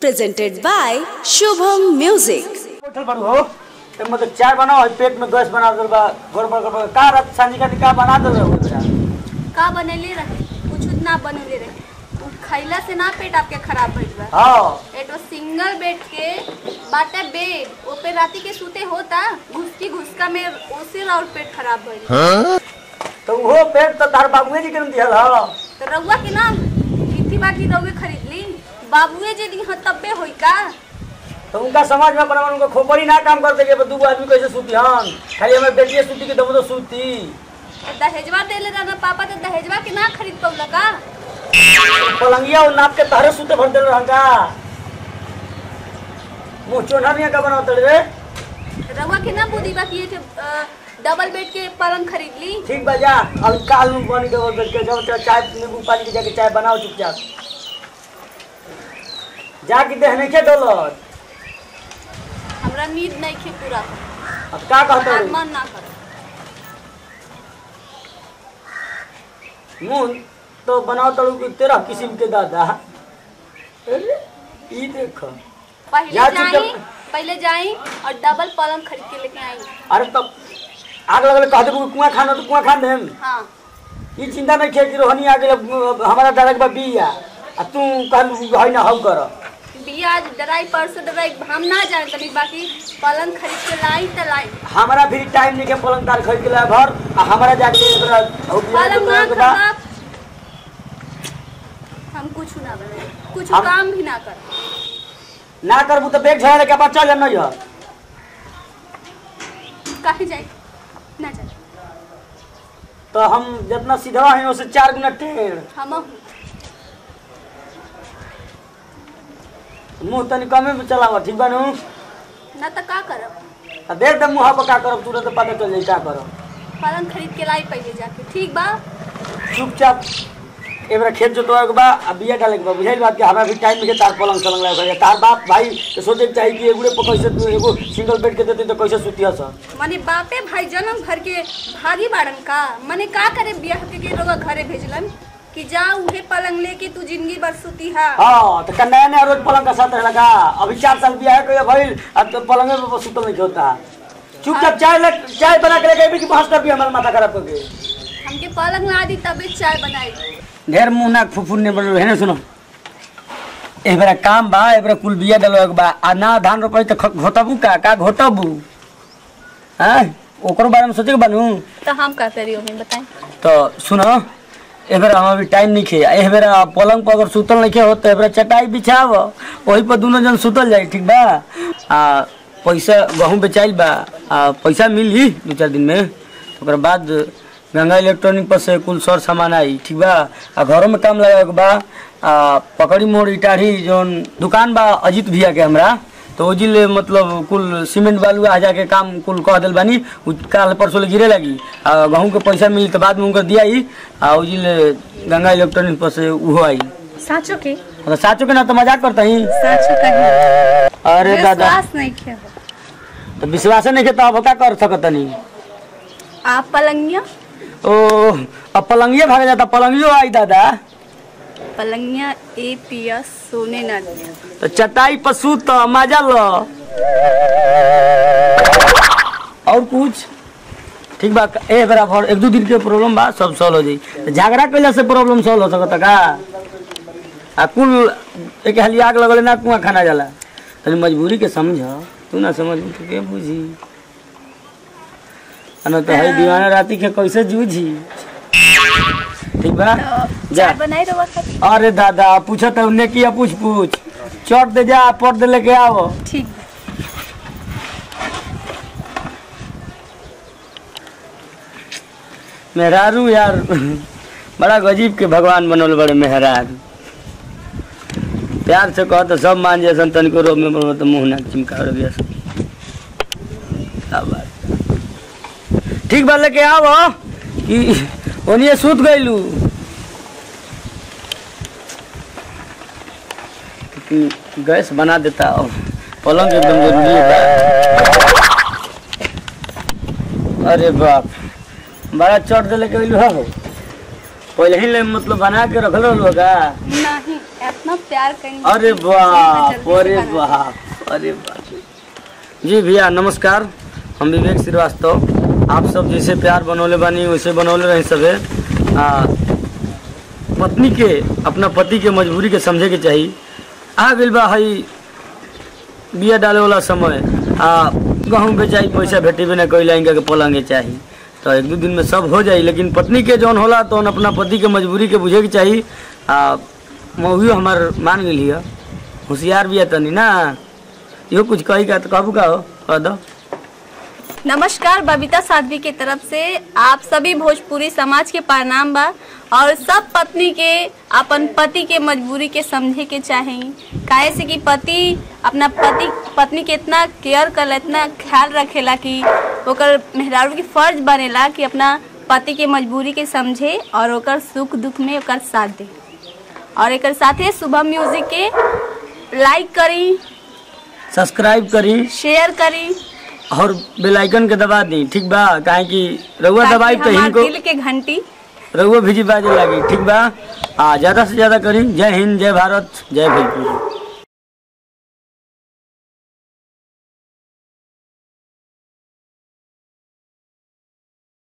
presented by Shubham Music. Hotel पर हो तो मतलब चाय बनाओ और पेट में गैस बना दो बा गड़बड़ गड़बड़ का रात सांझी का का बना दो हो बेटा का बनैले रहे कुछ ना बनैले रहे उ खैला से ना पेट आपके खराब भइल बा हां एटो सिंगल बेड के बाटे बेड ओपे राती के सूते होता घुसकी घुसका में ओसे और पेट खराब भइल तो वो पेट तो तार बाबूए जी के दिहल हां तो रउआ के ना इथी बाकी रउए खरीद ली बाबूए जे दी ह तब्बे होई का तो उनका समाज में अपना उनको खोपड़ी ना काम करते के दू आदमी कैसे सूती हन खाली हमें बेटिए सूती के दबो तो सूती दहेजवा देले रहना पापा तो दहेजवा के ना खरीद पौला का पलंगिया और नाप के तहरे सूते भर देल रहन का मुंह चोना नहीं का बनाओ रे रउआ के ना बुद्धि बा कि ये अ, डबल बेड के पलंग खरीद ली ठीक बा जा अब काल में बनी के बैठ के जब तक चाय नींबू पानी के जाके चाय बनाओ चुपचाप जाके देह नहीं के डोलत हमरा नींद नहीं खे पूरा अब का कहते हमार हो मन ना कर मुंह तो बनाओ तड़ू की तेरह किस्म के दादा अरे ई देखो पहले या जाई चुपचाप- पहले जाई और डबल पलंग खरीद के लेके आई अरे तब आग लगल कह देबू कुआं खाना तो कुआं खान देम हाँ ई चिंता नहीं खे कि रोहनी आ गेल हमारा डायरेक्ट बा बिया आ तू कहलू है ना हौ कर बियाज डराई परसों डराई हम ना जाए तनी बाकी पलंग खरीद के लाई त लाई हमारा भी टाइम नहीं के पलंग तार खरीद के लाए भर आ हमारा जाके एकरा हौ बिया के पलंग ना तोड़े के बा खराब हम कुछ ना बनाए कुछ हम- काम भी ना कर ना करबू तो बैग झड़ा लेके बच्चा जन नहीं है कहीं जाए ना जाए तो हम जितना सीधा है उससे चार गुना टेढ़ हम मुंह तनी कमे में चलावा ठीक बा नु ना तो का करब आ देख दे मुँह पर का करब तुरंत पता चल जाई का करब पलंग खरीद के लाई पहले जाके ठीक बा चुपचाप एबरा खेत जोतवा के बा आ बिया डाले के बा बुझाइल बात के हमरा भी टाइम में के तार पलंग सलंग लागे भैया तार बाप भाई के सोचे के चाही कि एगुड़े पर कैसे तू एगो सिंगल बेड के देते तो कैसे सुतिया सा माने बापे भाई जन्म भर के भागी बाड़न का माने का करे बियाह के के लोग घरे भेजलन कि जा उहे पलंग लेके तू जिंदगी भर सुती हा हाँ तो का नया नया रोज पलंग का साथ लगा अभी चार साल बिया है कोई भइल अब तो पलंग में सुतल नहीं होता चुपचाप चाय लग चाय बना के लेके कि बहस कर भी हमारा माथा खराब करके हमके पलंग ला दी तबे चाय बनाई ढेर मुंह नाक फुफुर ने बन है ना सुनो एबरा काम बा एबरा कुल बिया डलवा के बा आ ना धान रोपाई तो ख- घोटबू का का घोटबू हैं ओकरो बारे में सोचे के बनू तो हम का करियो हमें बताएं तो सुनो एबरा हम अभी टाइम नहीं खे एबरा पलंग पर अगर सुतल नहीं खे हो तो एबरा चटाई बिछाव वही पर दोनों जन सुतल जाई ठीक बा आ पैसा गहूँ बेचाइल बा आ पैसा मिली दू चार दिन में ओकरा बाद गंगा इलेक्ट्रॉनिक पर से कुल सर सामान आई ठीक बा आ घरों में काम लगा के बा आ पकड़ी मोड़ इटाढ़ी जौन दुकान बा अजीत भैया के हमरा तो ओजिल मतलब कुल सीमेंट बालू आ जाके काम कुल कह दिल बानी उ काल परसों ले गिरे लगी आ गहूँ के पैसा मिली तो बाद में उनकर दिया ही आ ओजिल गंगा इलेक्ट्रॉनिक पर से उहो आई साचो के तो साचो के ना तो मजाक करता ही साचो कहीं अरे दादा विश्वास नहीं किया तो विश्वास नहीं के तो अब का कर सकत नहीं आप पलंगिया ओ अब पलंगिए भाग जाता पलंगियो आई दादा पलंगिया ए पिया सोने ना दिया तो चटाई पर सूत तो मजा लो और कुछ ठीक बा ए बराबर एक दो दिन के प्रॉब्लम बा सब सॉल्व हो जाई तो झगड़ा कैला से प्रॉब्लम सॉल्व हो सकता का आ कुल एक हाली आग लगले ना कुआं खाना जाला तनी मजबूरी के समझ तू ना समझ तो के बुझी आ ना तो है दीवाना राती के कैसे जूझी ठीक बा जा चाय बनाई रवा खातिर अरे दादा पूछो तो उन्हें किया पूछ पूछ चोट दे जा पट दे लेके आओ ठीक मेहरारू यार बड़ा गजीब के भगवान बनल बड़े मेहरारू प्यार से कह तो सब मान जैसन तनिको रोब में बोलो तो मुंह ना चिमका हो गया क्या बात ठीक बा लेके आओ कि ओनिए सूत गइलू गैस बना देता और पलंग एकदम जरूरी है अरे बाप बड़ा चोट दे लेके अइलू हो पहले ही ले मतलब बना के रखल रहलो का नहीं इतना प्यार करें अरे बाप अरे बाप अरे बाप जी भैया नमस्कार हम विवेक श्रीवास्तव आप सब जैसे प्यार बनौले बानी वैसे बनौले रहे सबे आ, पत्नी के अपना पति के मजबूरी के समझे के चाहिए आ गइल बा हई बिया डाले वाला समय आ गहूँ बेचाई पैसा भेटेबे ना कैला इनका के पलंगे चाहिए तो एक दो दिन में सब हो जाई लेकिन पत्नी के जौन होला तो अपना पति के मजबूरी के बुझे के चाहिए आ मौगियो हमार मान गेली है होशियार भी है तनी ना इहो कुछ कही का तो कहबू का हो कह दो नमस्कार बबीता साध्वी के तरफ से आप सभी भोजपुरी समाज के प्रणाम बा और सब पत्नी के अपन पति के मजबूरी के समझे के चाही काहे से कि पति अपना पति पत्नी के इतना केयर कर इतना ख्याल रखेला कि ओकर मेहरारू के फर्ज बनेला कि अपना पति के मजबूरी के समझे और ओकर सुख दुख में ओकर साथ दे और एक साथे शुभम म्यूजिक के लाइक करी सब्सक्राइब करी शेयर करी और बेल आइकन के दबा दी ठीक बा काहे कि रउआ दबाई ताकि तो हमार इनको दिल के घंटी रउआ भी बाजे लगी ठीक बा आ ज्यादा से ज्यादा करी जय हिंद जय भारत जय भोजपुरी